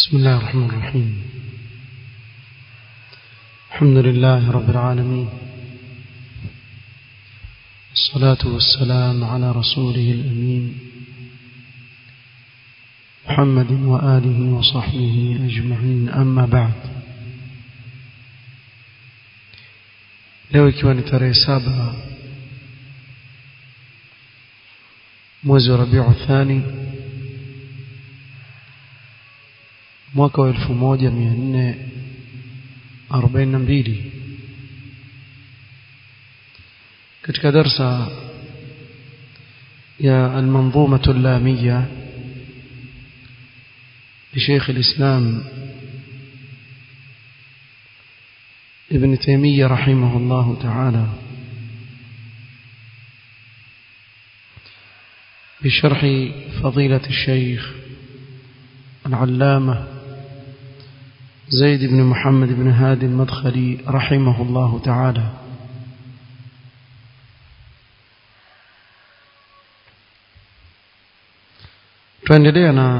بسم الله الرحمن الرحيم الحمد لله رب العالمين الصلاة والسلام على رسوله الأمين محمد وآله وصحبه أجمعين أما بعد leo ikiwa ni tarehe saba mwezi wa rabiu thani mwaka wa elfu moja mia nne arobaini na mbili katika darsa يا المنظومة اللامية لشيخ الإسلام ابن تيمية رحمه الله تعالى بشرح فضيلة الشيخ العلامة زيد بن محمد بن هادي المدخلي رحمه الله تعالى tuendelea na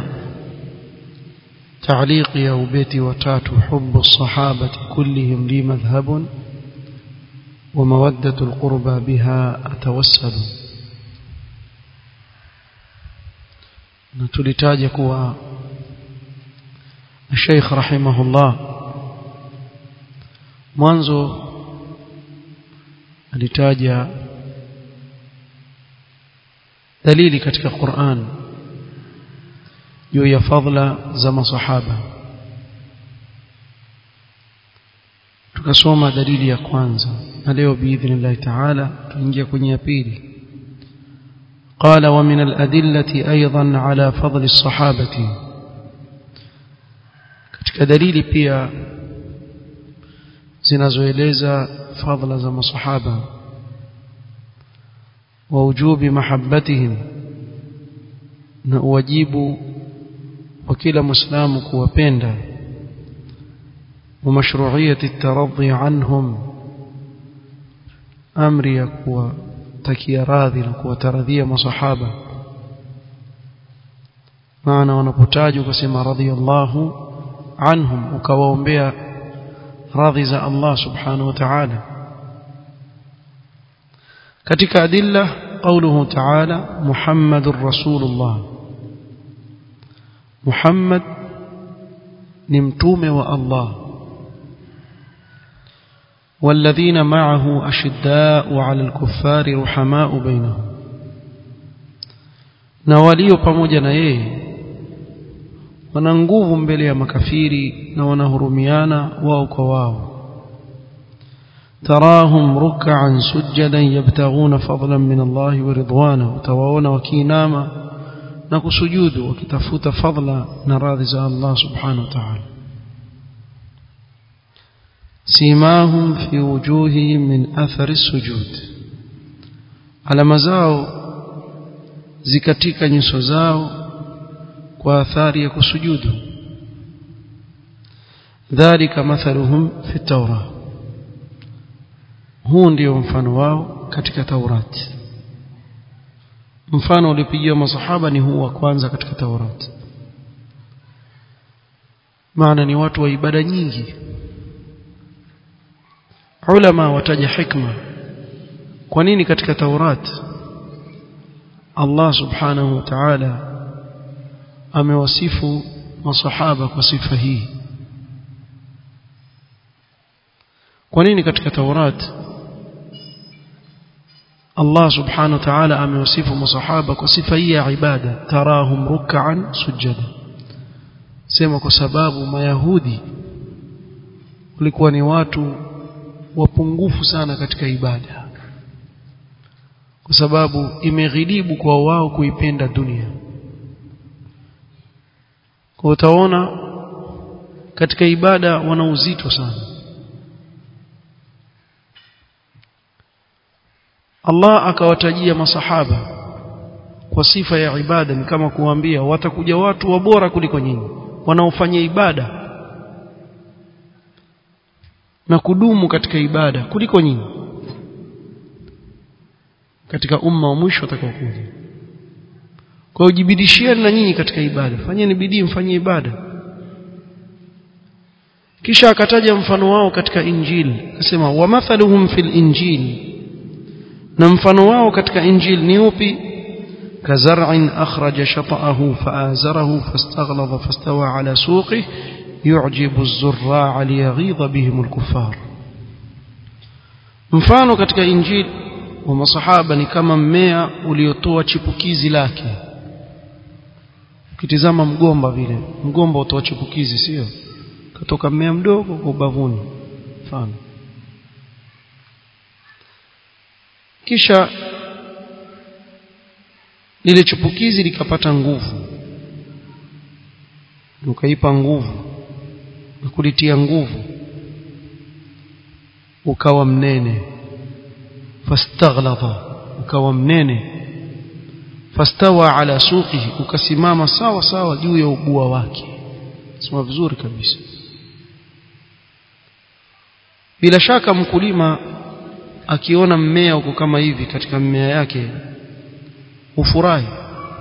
تعليق يا بيتي وتات حب الصحابة كلهم لي مذهب ومودة القربى بها أتوسل نتلتاج كوا الشيخ رحمه الله mwanzo alitaja dalili katika Qur'an juu ya fadhila za masahaba tukasoma dalili ya kwanza na leo biidhnillah taala tuingia kwenye ya pili قال ومن الأدلة أيضا على فضل الصحابة katika dalili pia zinazoeleza fadhila za masahaba wa wujubi mahabbatihim na uwajibu wa kila muislamu kuwapenda ومشروعية الترضي عنهم أمر يكوى تكي راضي لكوى ترضي مصحابة معنى ونبتاج كسما رضي الله عنهم وكواهم بها راضي زى الله سبحانه وتعالى كتك أدلة قوله تعالى محمد رسول الله محمد نمتوم والله والذين معه أشداء على الكفار رحماء بينهم na walio pamoja na yeye wana nguvu mbele ya makafiri na wanahurumiana wao kwa wao تراهم ركعا سجدا يبتغون فضلا من الله ورضوانه utawaona wakiinama na kusujudu wakitafuta fadla na radhi za Allah subhanahu wa ta'ala سيماهم في وجوههم من أثر السجود alama zao zikatika nyuso zao kwa athari ya kusujudu dhalika mathaluhum fi tawra huu ndio mfano wao katika taurati mfano uliopigiwa masahaba ni huu wa kwanza katika taurati maana ni watu wa ibada nyingi ulama wataja hikma kwa nini katika taurat Allah subhanahu wa ta'ala amewasifu masahaba kwa sifa hii kwa nini katika taurat Allah subhanahu wa ta'ala amewasifu masahaba kwa sifa hii ya ibada tarahum ruk'an sujada sema kwa sababu mayahudi walikuwa ni watu wapungufu sana katika ibada kwa sababu imeghilibu kwa wao kuipenda dunia kwa utaona katika ibada wana uzito sana Allah akawatajia masahaba kwa sifa ya ibada ni kama kuambia watakuja watu wabora kuliko nyinyi wanaofanya ibada na kudumu katika ibada kuliko nyinyi katika umma wa mwisho atakaokuja kwa hiyo jibidishieni na nyinyi katika ibada fanyeni bidii mfanye ibada kisha akataja mfano wao katika injili akasema wa mathaluhum fil injili na mfano wao katika injili ni upi كزرع أخرج شطأه فآزره فاستغلظ فاستوى على سوقه يعجب الزراع ليغيظ بهم الكفار mfano katika injili wa masahaba ni kama mmea uliotoa chipukizi lake ukitizama mgomba vile mgomba utoa chipukizi sio katoka mmea mdogo kwa ubavuni mfano kisha lile chipukizi likapata nguvu ukaipa nguvu na kulitia nguvu ukawa mnene fastaghlaba ukawa mnene fastawa ala suqihi ukasimama sawa sawa juu ya ubua wake sema vizuri kabisa bila shaka mkulima akiona mmea uko kama hivi katika mmea yake ufurahi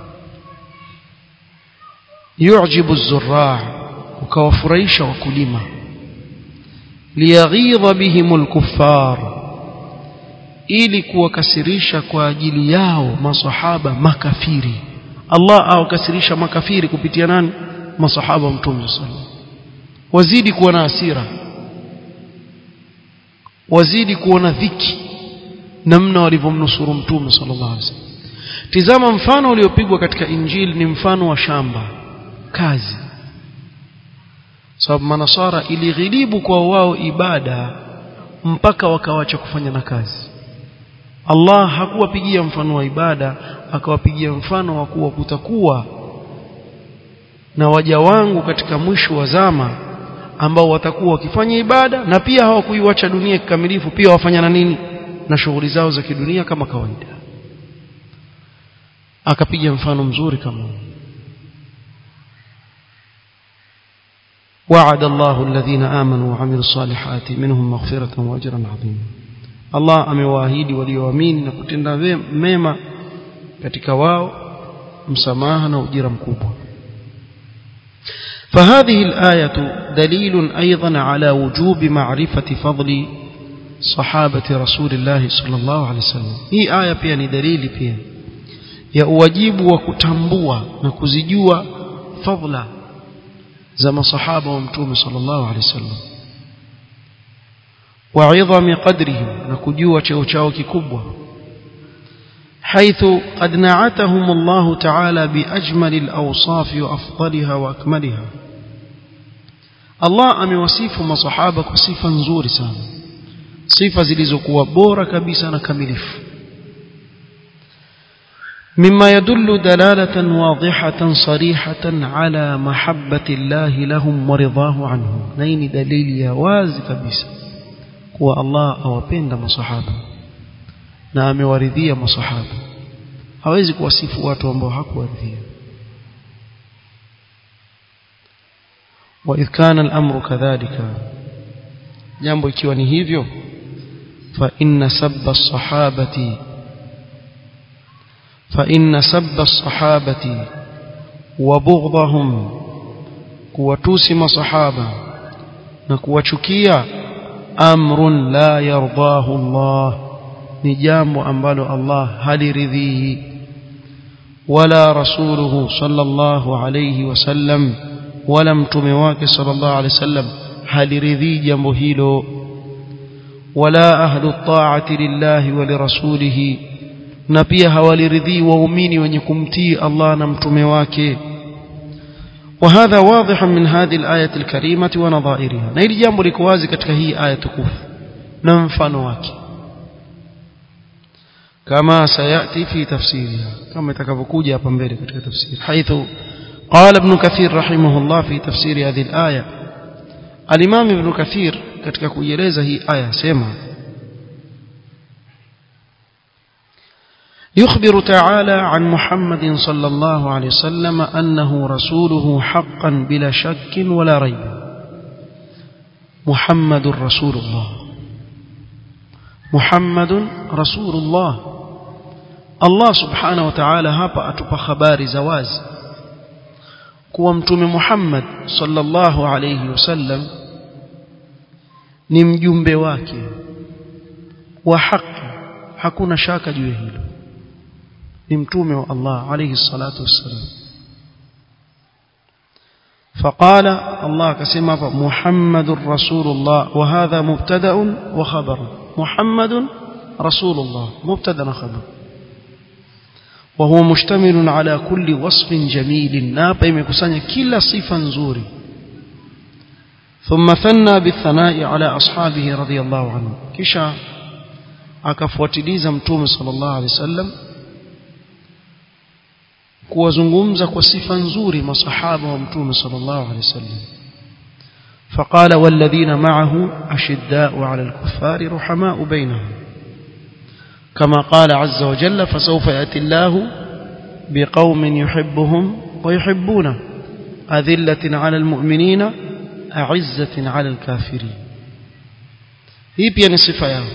yujibu zurraa ukawafurahisha wakulima liyaghidha bihim alkuffar ili kuwakasirisha kwa ajili yao masahaba makafiri Allah awakasirisha makafiri kupitia nani masahaba mtume sallallahu wazidi kuwa na hasira wazidi kuona dhiki namna walivyomnusuru mtume sallallahu alaihi wasallam tizama mfano uliopigwa katika injili ni mfano wa shamba kazi sababu manasara ilighilibu kwa wao ibada mpaka wakawacha kufanya na kazi Allah hakuwapigia mfano wa ibada akawapigia mfano wa kuwa kutakuwa na waja wangu katika mwisho wa zama ambao watakuwa wakifanya ibada na pia hawakuiwacha dunia kikamilifu pia wafanya na nini na shughuli zao za kidunia kama kawaida akapiga mfano mzuri kama وعد الله الذين آمنوا وعملوا الصالحات منهم مغفرة وأجرا عظيما الله amewaahidi walioamini na kutenda mema katika wao msamaha na ujira mkubwa فهذه الآية دليل أيضا على وجوب معرفة فضل صحابة رسول الله صلى الله عليه وسلم هي آية pia ni dalili pia ya uwajibu wa kutambua na kuzijua fadla za masahaba wa mtume sallallahu alaihi wasallam wa idhami qadrihim na kujua cheo chao kikubwa حيث قد نعتهم الله تعالى بأجمل الأوصاف وأفضلها وأكملها الله amewasifu masahaba kwa sifa nzuri sana sifa zilizokuwa bora kabisa na kamilifu مما يدل دلالة واضحة صريحة على محبة الله لهم ورضاه عنهم نين دليل يا واzi kabisa kuwa Allah awapenda masahaba na amewaridhia masahaba hawezi kuwasifu watu ambao hakuwaridhia وإذ كان الأمر كذلك jambo ikiwa ni hivyo fa inna sabba as-sahabati فإن سب الصحابة وبغضهم كوتوسم صحابة نكوتشكيا أمر لا يرضاه الله نجام أنبال الله هل رذيه ولا رسوله صلى الله عليه وسلم ولم تمواك صلى الله عليه وسلم هل رذي جمهيلو ولا أهل الطاعة لله ولرسوله na pia hawaliridhii waumini wenye kumtii Allah na mtume wake وهذا واضح من هذه الآية الكريمة ونظائرها na hili jambo liko wazi katika hii aya tukufu na mfano wake كما سيأتي في تفسيرها كما يتكفكوجي hapa mbele katika tafsiri حيث قال ابن كثير رحمه الله في تفسير هذه الآية الإمام ابن كثير katika kuieleza hii aya sema يخبر تعالى عن محمد صلى الله عليه وسلم أنه رسوله حقا بلا شك ولا ريب محمد رسول الله محمد رسول الله الله سبحانه وتعالى hapa atupa habari za wazi kuwa mtume Muhammad sallallahu alayhi wasallam ni mjumbe wake wa haki hakuna shaka juu ya hilo ni mtume wa Allah alayhi salatu wassalam فقال الله كسمى محمد رسول الله وهذا مبتدا وخبر محمد رسول الله مبتدا وخبر وهو مشتمل على كل وصف جميل نابا يمكسanya kila sifa nzuri ثم ثنى بالثناء على اصحابه رضي الله عنهم kisha akafuatiliza mtume sallallahu alaihi wasallam kuwazungumza kwa sifa nzuri masahaba wa mtume sallallahu alaihi wasallam فقال والذين معه أشداء على الكفار رحماء بينهم كما قال عز وجل فسوف يأتي الله بقوم يحبهم ويحبونه أذلة على المؤمنين أعزة على الكافرين hii pia ni sifa yao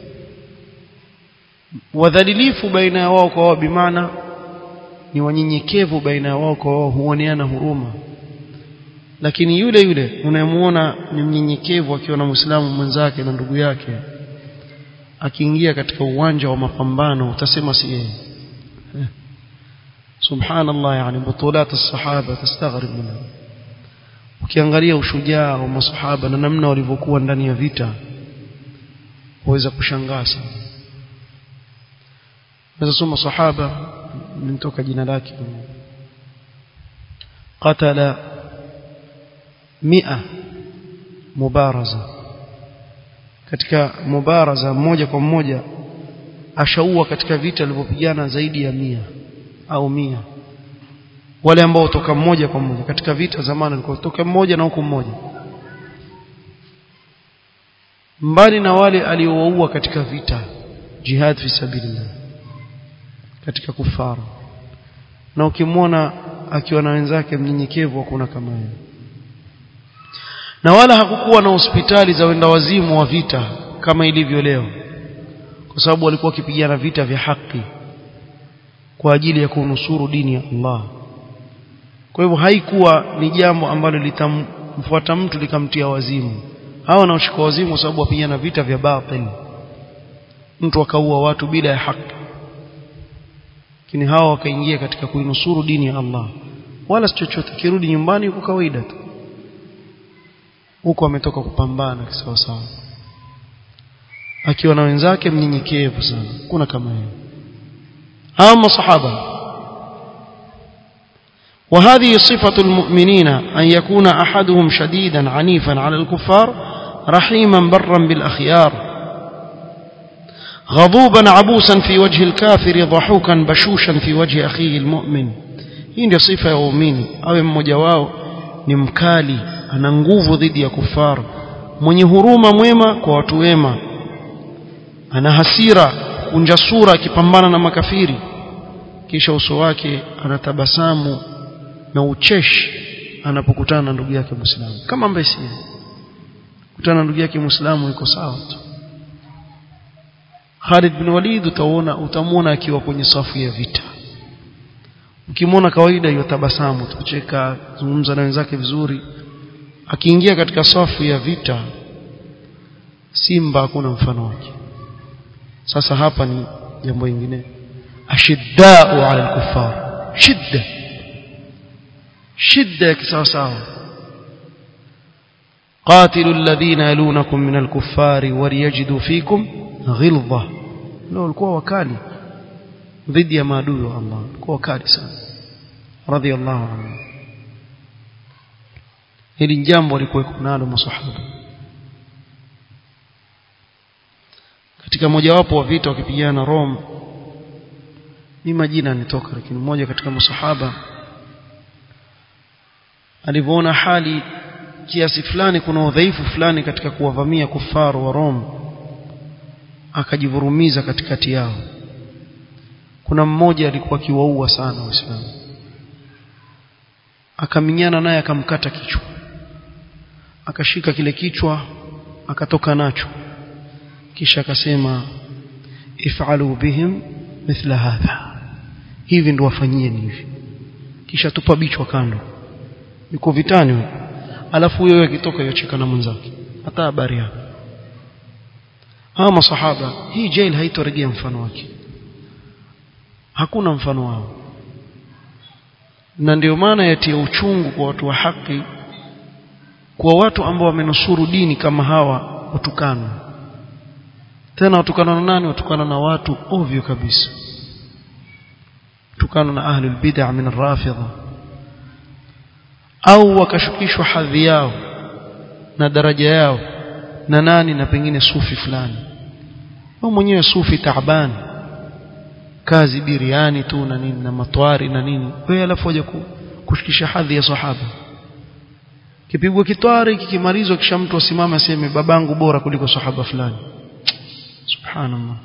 wadhalilifu baina ya wao kwa wao bimaana ni wanyenyekevu baina ya wao kwa wao huoneana huruma lakini yule yule unayemuona ni mnyenyekevu akiwa na muislamu mwenzake na ndugu yake akiingia katika uwanja wa mapambano utasema si yeye subhanallah yani butulat as-sahaba tastaghrib minha ukiangalia ushujaa wa masahaba na namna walivyokuwa ndani ya vita waweza kushangaa sana naweza soma sahaba nimtoka jina lake qatala mia mubaraza katika mubaraza mmoja kwa mmoja ashaua katika vita alivyopigana zaidi ya mia au mia wale ambao toka mmoja kwa mmoja katika vita zamani walikuwa toka mmoja na huku mmoja mbali na wale aliowaua katika vita jihad fi sabilillah katika kufara na ukimwona akiwa na wenzake mnyenyekevu hakuna kama yeye na wala hakukuwa na hospitali za wenda wazimu wa vita kama ilivyo leo kwa sababu walikuwa wakipigana vita vya haki kwa ajili ya kunusuru dini ya Allah kwa hivyo haikuwa ni jambo ambalo litamfuata mtu likamtia wazimu hawa wanaoshika wazimu kwa sababu wapigana vita vya batil mtu akaua watu bila ya haki lakini hawa wakaingia katika kuinusuru dini ya Allah wala si chochote kirudi nyumbani kwa kawaida tu huko ametoka kupambana kisawa sawa akiwa na wenzake mnyenyekevu sana kuna kama yeye hawa masahaba وهذه صفة المؤمنين أن يكون أحدهم شديدا عنيفا على الكفار رحيما برا بالأخيار غضوبا عبوسا في وجه الكافر ضحوكا بشوشا في وجه أخيه المؤمن hii ndio sifa ya waumini awe mmoja wao ni mkali ana nguvu dhidi ya kufaru mwenye huruma mwema kwa watu wema ana hasira kunja sura akipambana na makafiri kisha uso wake anatabasamu na ucheshi anapokutana na ndugu yake Muislamu kama ambaye si kutana na ndugu yake Muislamu yuko sawa tu Khalid bin Walid utaona utamuona akiwa kwenye safu ya vita ukimwona kawaida yotabasamu tucheka zungumza na wenzake vizuri akiingia katika safu ya vita simba hakuna mfano wake sasa hapa ni jambo lingine ashiddau ala al-kuffar shidda shidda ya kisawasawa قاتلوا الذين يلونكم من الكفار وليجدوا فيكم غلظة لو walikuwa wakali dhidi ya maadui wa Allah walikuwa wakali sana radhiallahu anhu hili jambo alikuwa nalo masahaba katika mojawapo wa vita wakipigana Rome ni majina yanitoka lakini mmoja katika masahaba alivyoona hali kiasi fulani kuna udhaifu fulani katika kuwavamia kufaru wa Rome akajivurumiza katikati yao kuna mmoja alikuwa akiwaua sana waislamu akaminyana naye akamkata kichwa akashika kile kichwa akatoka nacho kisha akasema if'alu bihim mithla hadha hivi ndio wafanyieni hivi kisha tupa bichwa kando yuko vitani huyo alafu huyo akitoka yocheka na mwenzake hata habari yake hawa masahaba hii jail haitorejea mfano wake hakuna mfano wao na ndio maana yatia uchungu kwa watu wa haki kwa watu ambao wamenusuru dini kama hawa watukana tena watukana na nani watukana na watu ovyo kabisa watukana na ahli bid'ah min rafidha au wakashukishwa hadhi yao na daraja yao na nani na pengine sufi fulani au mwenyewe sufi taabani kazi biriani tu na nini na matwari na nini wewe alafu waje kushikisha hadhi ya sahaba kipigwa kitwari kikimalizwa kisha mtu asimame aseme babangu bora kuliko sahaba fulani subhanallah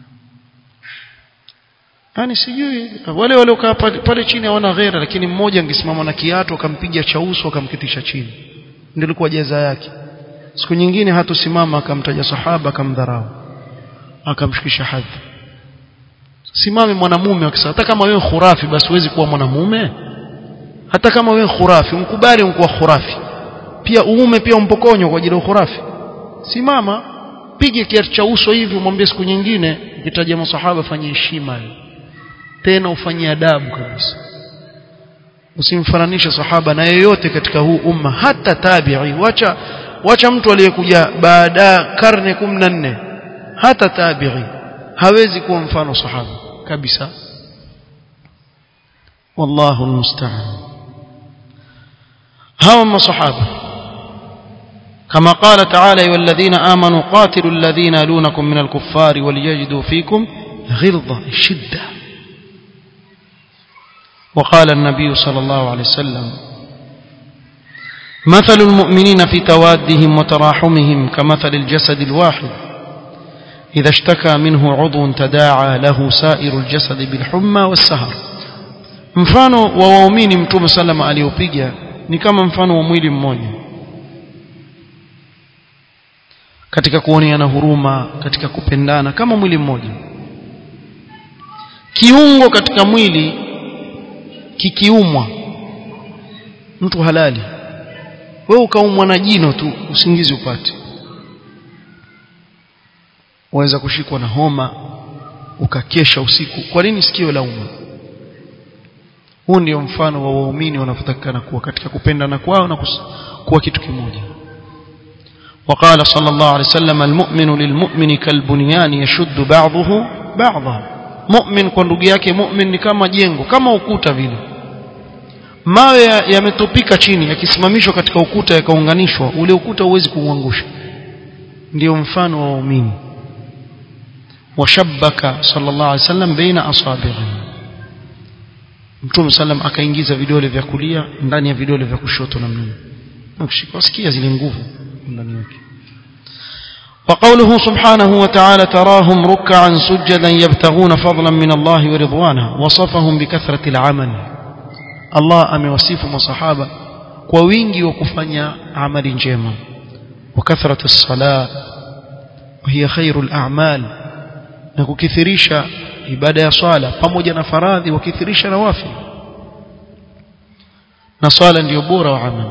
yani sijui wale waliokaa pale, pale chini hawana ghera lakini mmoja angesimama na kiatu akampiga cha uso akamkitisha chini ndio ilikuwa jaza yake siku nyingine hatosimama akamtaja sahaba akamdharau akamshikisha hadhi simame mwanamume akisema hata kama wewe khurafi basi huwezi kuwa mwanamume hata kama wewe khurafi mkubali umkuwa khurafi pia uume pia umpokonywa kwa ajili ya khurafi simama pige kiatu cha uso hivi umwambie siku nyingine ukitaja masahaba fanye heshima tena ufanye adabu kabisa usimfananishe sahaba na yeyote katika huu umma hata tabi'i wacha wacha mtu aliyekuja baada karne 14 hata tabi'i hawezi kuwa mfano sahaba kabisa wallahu almusta'an hawa masahaba كما قال تعالى أيها الذين آمنوا قاتلوا الذين يلونكم من الكفار وليجدوا فيكم غلظة شدة وقال النبي صلى الله عليه وسلم مثل المؤمنين في توادهم وتراحمهم كمثل الجسد الواحد إذا اشتكى منه عضو تداعى له سائر الجسد بالحمى والسهر mfano wa waumini mtume salama aliyopiga ni kama mfano wa mwili mmoja katika kuoneana huruma katika kupendana kama mwili mmoja kiungo katika mwili kikiumwa mtu halali wewe ukaumwa na jino tu usingizi upate waweza kushikwa na homa ukakesha usiku kwa nini sikio la umma huu ndio mfano wa waumini wanavyotakikana kuwa katika kupendana kwao na kuwa kitu kimoja وقال صلى الله عليه وسلم المؤمن للمؤمن كالبنيان يشد بعضه بعضا مؤمن kwa ndugu yake mu'min ni kama jengo kama ukuta vile mawe yametopika chini yakisimamishwa katika ukuta yakaunganishwa ule ukuta huwezi kuuangusha ndio mfano wa waumini washabbaka sallallahu alaihi wasallam baina asabihi Mtume sallam akaingiza vidole vya kulia ndani ya vidole vya kushoto namna hiyo ukishika wasikia zile nguvu ndani yake وقوله سبحانه وتعالى تراهم ركعا سجدا يبتغون فضلا من الله ورضوانه وصفهم بكثرة العمل الله أموصف مصحابة ووينجي وكفنيا عمل جيما وكثرة الصلاة وهي خير الأعمال نكثريشا ibada ya swala pamoja na faradhi wakithirisha nawafil na swala ndio bora wa amali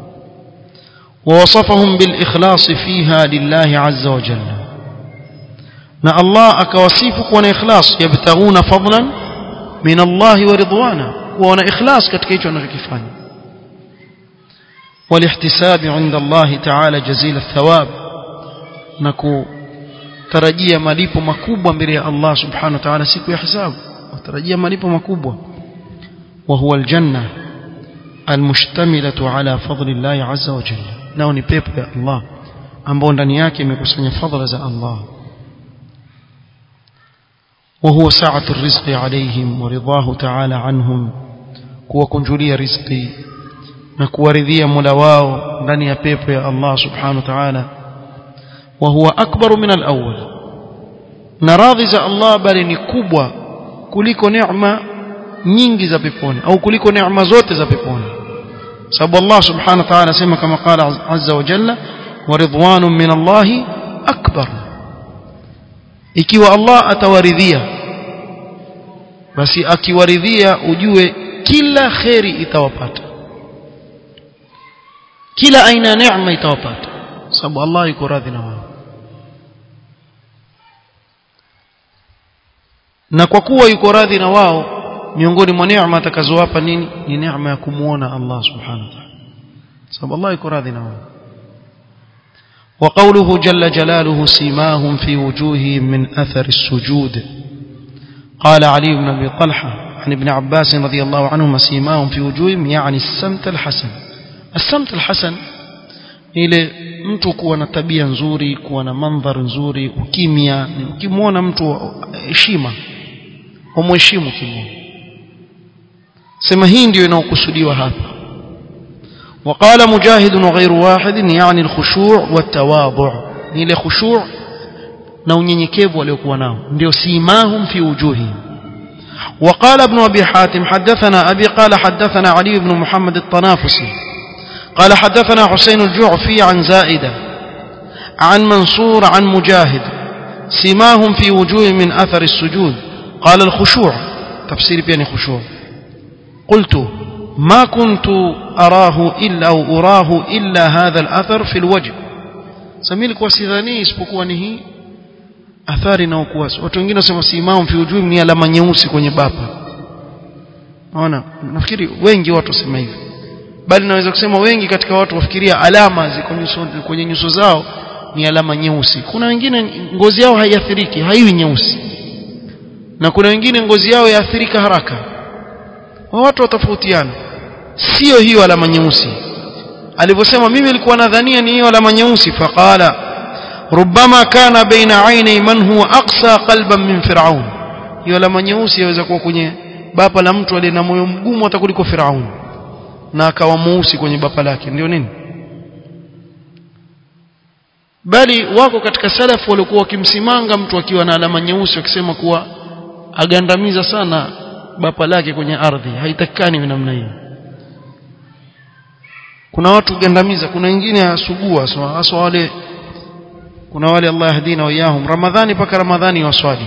ووصفهم بالإخلاص فيها لله عز وجل na Allah akawasifu kuwa na ikhlas yabtaguna fadlan min Allah wa ridwana kuwa na ikhlas katika hicho wanachokifanya walihtisabi inda Allah ta'ala jazil athawab na kutarajia malipo makubwa mbele ya Allah subhanahu wa ta'ala siku ya hisabu watarajia malipo makubwa wa huwa aljanna almushtamilatu ala fadli Allah azza wa jalla nao ni pepo ya Allah ambao ndani yake imekusanya fadhila za Allah وهو سعة الرزق عليهم ورضاه تعالى عنهم kuwakunjulia riziki na kuwaridhia Mola wao ndani ya pepo ya Allah subhanahu wa ta'ala wa huwa akbaru min al-awwal na radhi za Allah bali ni kubwa kuliko neema nyingi za peponi au kuliko neema zote za peponi sababu Allah subhanahu wa ta'ala sema kama qala azza wa jalla wa ridwanun min Allah akbar ikiwa Allah atawaridhia basi akiwaridhia ujue kila kheri itawapata kila aina ya neema itawapata sababu Allah yuko radhi na wao na kwa kuwa yuko radhi na wao miongoni mwa neema atakazowapa nini ni neema ya kumuona Allah subhanahu wa ta'ala sababu Allah yuko radhi na wao وقوله جل جلاله سيماهم في وجوههم من أثر السجود قال علي بن أبي طلحة عن ابن عباس رضي الله عنهما سيماهم في وجوههم يعني السمت الحسن السمت الحسن ile mtu kuwa na tabia nzuri kuwa na mandhari nzuri ukimya ukimwona mtu heshima umheshimu kimwona sema hii ndio inaokusudiwa hapa وقال مجاهد وغير واحد يعني الخشوع والتواضع ile khushu' na unyenyekevu waliokuwa nao ndio simahum fi wujuhihim وقال ابن أبي حاتم حدثنا أبي قال حدثنا علي بن محمد الطنافسي قال حدثنا حسين الجعفي عن زائدة عن منصور عن مجاهد سماهم في وجوه من أثر السجود قال الخشوع تفسير بين خشوع قلت ما كنت أراه إلا أو أراه إلا هذا الأثر في الوجه سميلك وسيذاني اسبقوا نهي athari na ukuasi watu wengine wasema simam fi ujui ni alama nyeusi kwenye bapa naona nafikiri wengi watu wasema hivi bali naweza kusema wengi katika watu wafikiria alama ziko nyuso kwenye nyuso zao ni alama nyeusi kuna wengine ngozi yao haiathiriki haiwi nyeusi na kuna wengine ngozi yao yaathirika haraka watu watofautiana sio hiyo alama nyeusi alivyosema mimi nilikuwa nadhania ni hiyo alama nyeusi faqala ربما كان بين عيني من هو أقسى قلبا من فرعون hiyo alama nyeusi yaweza kuwa kwenye bapa la mtu aliye na moyo mgumu hata kuliko Firaun na akawa mweusi kwenye bapa lake ndio nini bali wako katika salafu waliokuwa wakimsimanga mtu akiwa na alama nyeusi wakisema kuwa agandamiza sana bapa lake kwenye ardhi haitakikani namna hiyo kuna watu gandamiza kuna wengine asugua hasa wale kuna wale Allah yahdina wa iyahum ramadhani paka ramadhani waswali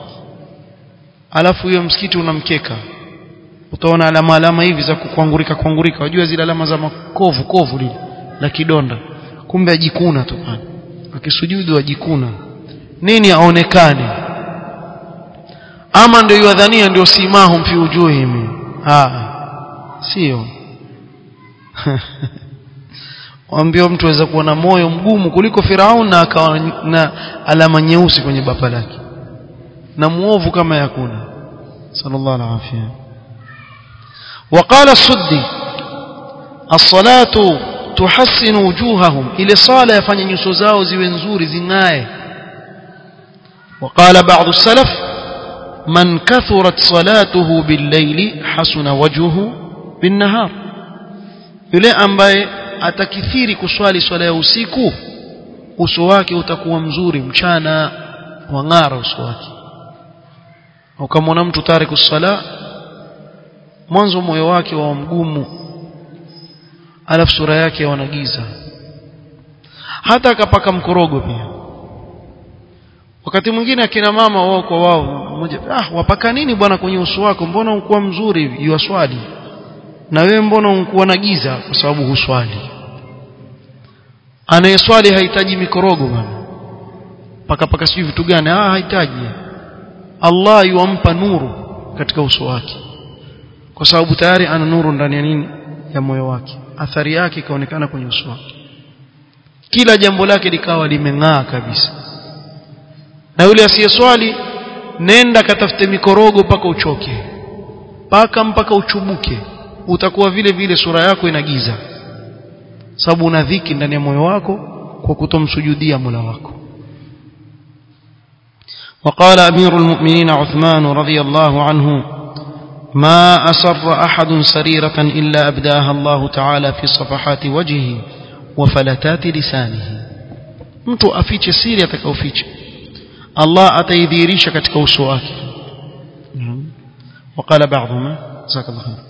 alafu hiyo msikiti unamkeka utaona alama alama hivi za kukwangurika kwangurika wajua zile alama za makovu kovu lile la kidonda kumbe ajikuna tu pale akisujudu ajikuna nini aonekane ama ndio yadhania ndio simahum fi wujuhihim ah sio waambia mtu aweza kuwa na moyo mgumu kuliko Firaun na akawa na alama nyeusi kwenye bapa lake na muovu kama yakuna sallallahu alaihi wasallam وقال السدي الصلاه تحسن وجوههم ile sala yafanya nyuso zao ziwe nzuri zingae وقال بعض السلف من كثرت صلاته بالليل حسن وجهه بالنهار yule ambaye atakithiri kuswali swala ya usiku uso wake utakuwa mzuri mchana wang'ara uso wake ukamwona mtu tariku sala mwanzo moyo wake wa mgumu alafu sura yake wanagiza hata akapaka mkorogo pia wakati mwingine akina mama wao kwa wao mmoja ah wapaka nini bwana kwenye uso wako mbona ukuwa mzuri hivi yuaswali na wewe mbona unakuwa na giza kwa sababu huswali anayeswali hahitaji mikorogo bwana paka paka sijui vitu gani ah hahitaji Allah yuampa nuru katika uso wake kwa sababu tayari ana nuru ndani ya nini ya moyo wake athari yake ikaonekana kwenye uso wake kila jambo lake likawa limeng'aa kabisa na yule asiyeswali nenda katafute mikorogo mpaka uchoke paka mpaka uchubuke utakuwa vile vile sura yako inagiza sababu una dhiki ndani ya moyo wako kwa kutomsujudia Mola wako وقال أمير المؤمنين عثمان رضي الله عنه ما أسر أحد سريرة إلا أبداها الله تعالى في صفحات وجهه وفلتات لسانه mtu afiche siri atakaoficha Allah ataidhihirisha katika uso wake وقال بعضهم جزاك الله خير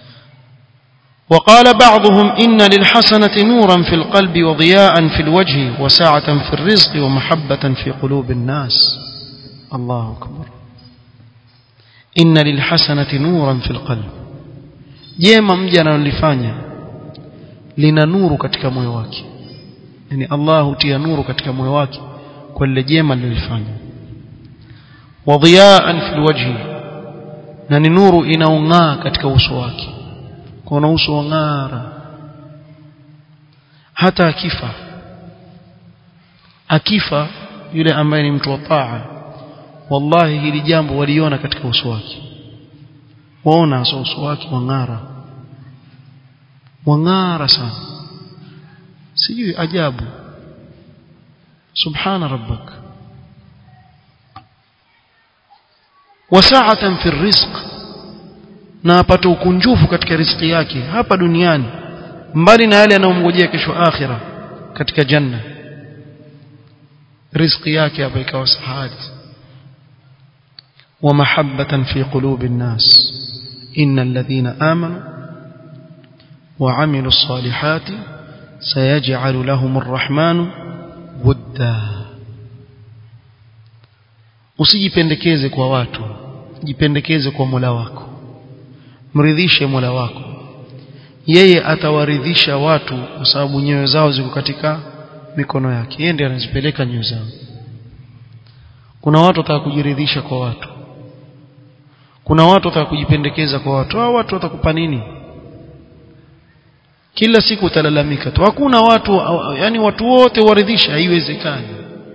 وقال بعضهم إن للحسنة نورا في القلب وضياء في الوجه وسعة في الرزق ومحبة في قلوب الناس الله أكبر إن للحسنة نورا في القلب jema mja analolifanya lina nuru katika moyo wake yani Allah hutia nuru katika moyo wake kwa lile jema alilofanya wa dhiyaan fil wajhi na ni nuru inaong'aa katika uso wake kuna uso wang'ara hata akifa akifa yule ambaye ni mtu wa taa wallahi hili jambo waliona katika uso wake waona uso wake wang'ara wang'ara sana sijui ajabu subhana rabbak wasaatan fi rizq na apate ukunjufu katika riziki yake hapa duniani mbali na yale yanayomngojea kesho akhira katika janna riziki yake hapa ikawa sahali ومحبة في قلوب الناس إن الذين آمنوا وعملوا الصالحات سيجعل لهم الرحمن ودا usijipendekeze kwa watu jipendekeze kwa Mola wako mridhishe Mola wako yeye atawaridhisha watu kwa sababu nyoyo zao ziko katika mikono yake yeye ndiye anazipeleka nyoyo zao kuna watu wataka kujiridhisha kwa watu kuna watu wataka kujipendekeza kwa watu hao watu watakupa nini kila siku utalalamika tu hakuna watu yani watu wote waridhisha haiwezekani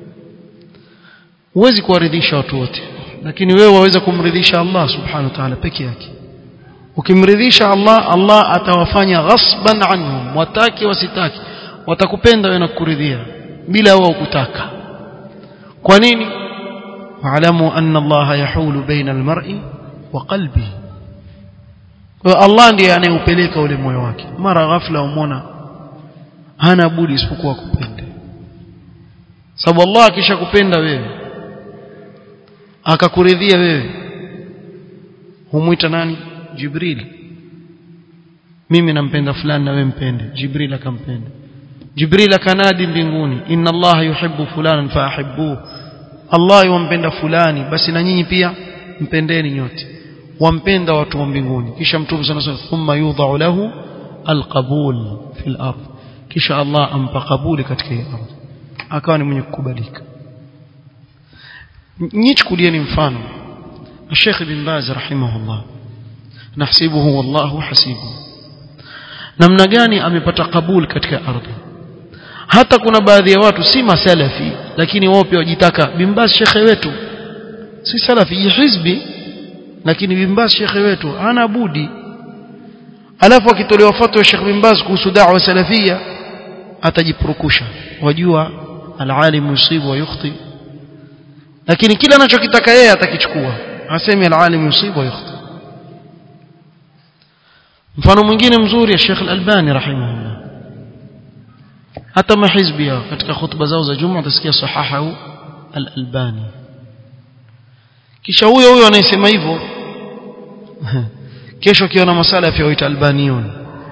huwezi kuwaridhisha watu wote lakini wewe waweza kumridhisha Allah subhanahu wa ta'ala peke yake ukimridhisha Allah Allah atawafanya ghasban anhum wataki wasitaki watakupenda wewe na kukuridhia bila wao kutaka kwa nini wa'lamu anna Allah yahulu baina al-mar'i wa qalbi kwa Allah ndiye anayeupeleka ule moyo wake mara ghafla umona hana budi isipokuwa kupenda sababu Allah akishakupenda wewe akakuridhia wewe humwita nani Jibril mimi nampenda fulani na wewe mpende Jibril akampenda Jibril akanadi mbinguni inna Allah yuhibbu fulanan faahibbuhu Allah yumpenda fulani basi na nyinyi pia mpendeni nyote wampenda watu wa mbinguni kisha mtume sana sana thumma yudha'u lahu alqabul fil ard kisha Allah ampa kabuli katika hii ardhi akawa ni mwenye kukubalika nichukulieni mfano Sheikh bin Baz rahimahullah nahsibuhu wallahu hasibu namna gani amepata kabul katika ardhi hata kuna baadhi ya watu si masalafi lakini wao pia wajitaka bimbaz shekhe wetu si salafi hizbi lakini bimbaz shekhe wetu hana budi alafu akitolewa fatwa ya Sheikh bimbaz kuhusu da'wa salafia atajipurukusha wajua alalim yusibu wa yukhti lakini kila anachokitaka yeye atakichukua hasemi alalim yusibu wa yukhti mfano mwingine mzuri ya Sheikh Al-Albani rahimahullah hata mahizbi yao katika khutba zao za Juma utasikia sahahu Al-Albani kisha huyo huyo anayesema hivyo kesho akiona masala yafiyoita albaniyun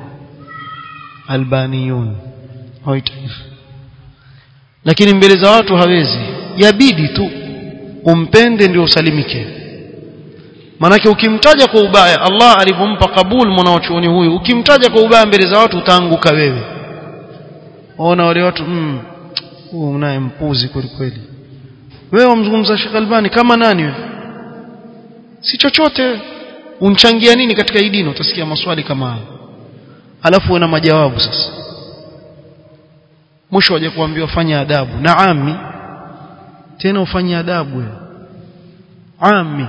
albaniyun hoita hivyo lakini mbele za watu hawezi yabidi tu umpende ndio usalimike manake ukimtaja kwa ubaya Allah alivyompa kabul mwanachuoni huyu ukimtaja kwa ubaya mbele za watu utaanguka wewe ona wale watu mm huyu unaye mpuzi kweli kweli wewe umzungumza Sheikh Albani kama nani wewe si chochote unchangia nini katika hii dini utasikia maswali kama haya alafu una majawabu sasa mwisho waje kuambiwa fanya adabu na ami tena ufanye adabu wewe ami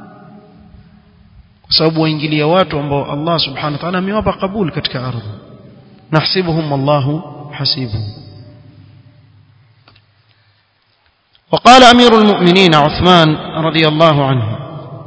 kwa sababu waingilia watu ambao Allah subhanahu wa ta'ala amewapa kabul katika ardhi nahsibuhum Allahu hasibuhum وقال أمير المؤمنين عثمان رضي الله عنه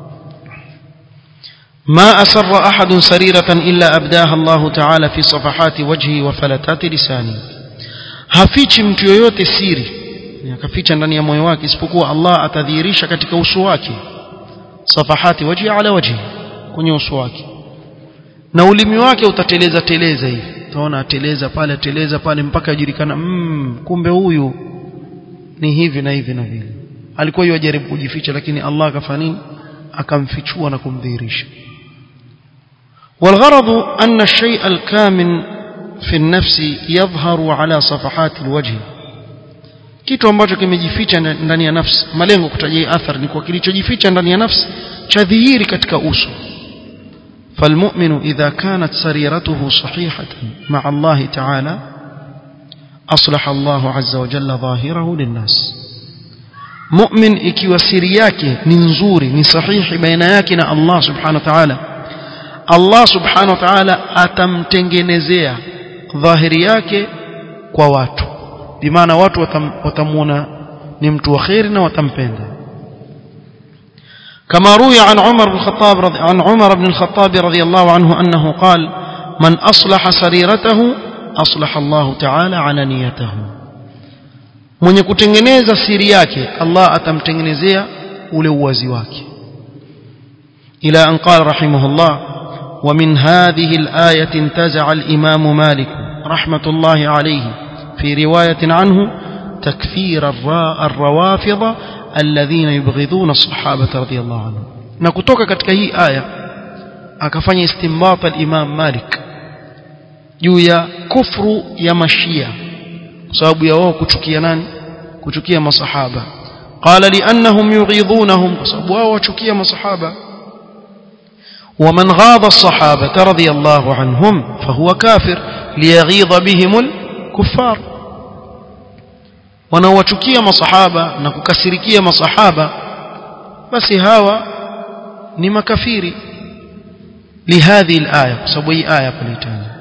ما أسر أحد سريرة إلا أبداها الله تعالى في صفحات وجهه وفلتات لسانه hafichi mtu yoyote siri akaficha ndani ya moyo wake isipokuwa Allah atadhihirisha katika uso wake safahati wajhi ala wajhi kwenye uso wake na ulimi wake utateleza teleza hivi utaona ateleza pale ateleza pale mpaka ajulikana mm, kumbe huyu ni hivi na hivi na vile alikuwa yajaribu kujificha lakini Allah akafanya nini akamfichua na kumdhihirisha والغرض أن الشيء الكامن في النفس يظهر على صفحات الوجه kitu ambacho kimejificha ndani ya nafsi malengo kutajia athar ni kwa kilichojificha ndani ya nafsi cha dhihiri katika uso فالمؤمن إذا كانت سريرته صحيحة مع الله تعالى أصلح الله عز وجل ظاهره للناس مؤمن ikiwa siri yake ni nzuri ni sahihi baina yake na Allah subhanahu wa ta'ala Allah subhanahu wa ta'ala atamtengenezea dhahiri yake kwa watu bimaana watu watamuona ni mtu wa khairi na watampenda كما روي عن عمر بن الخطاب رضي عن عمر بن الخطاب رضي الله عنه أنه قال من أصلح سريرته أصلح الله تعالى علانيته mwenye kutengeneza siri yake Allah atamtengenezea ule uwazi wake ila an qala rahimahullah wa min hadhihi al-ayati intaza'a al-imam Malik rahmatullahi alayhi fi riwayatin anhu takfir ar-rawafidh alladhina yubghiduna as-sahabata radiyallahu anhum na kutoka katika hii aya akafanya istinbat al-imam Malik juu ya kufru ya mashia kwa sababu ya wao kuchukia nani kuchukia masahaba qala liannahum yughidunahum kwa sababu wao wachukia masahaba ومن غاض الصحابة رضي الله عنهم فهو كافر ليغيظ بهم الكفار wanaowachukia masahaba na kukasirikia masahaba basi hawa ni makafiri lihadhi alaya kwa sababu hii aya kulitaja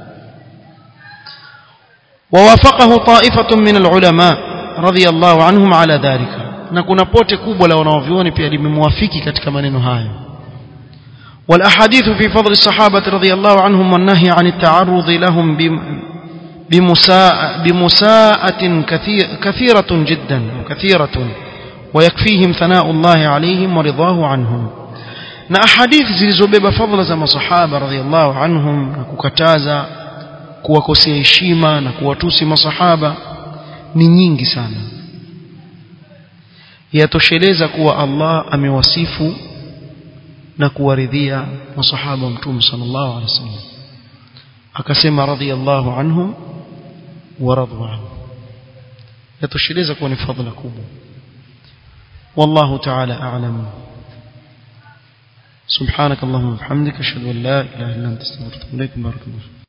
ووافقه طائفة من العلماء رضي الله عنهم على ذلك na kuna pote kubwa la wanaovyuoni pia limemwafiki katika maneno hayo والأحاديث في فضل الصحابة رضي الله عنهم والنهي عن التعرض لهم بمساء بمساءة كثير كثيرة جدا وكثيرة ويكفيهم ثناء الله عليهم ورضاه عنهم na ahadithi zilizobeba fadhila za masahaba radhiallahu anhum na kukataza kuwakosea heshima na kuwatusi masahaba ni nyingi sana yatosheleza kuwa Allah amewasifu na kuwaridhia masahaba wa mtume sallallahu alaihi wasallam akasema radhiallahu anhum wa radu anhu yatosheleza kuwa ni fadhila kubwa والله تعالى أعلم سبحانك اللهم وبحمدك أشهد أن لا إله إلا أنت استغفرك وأتوب إليك بارك الله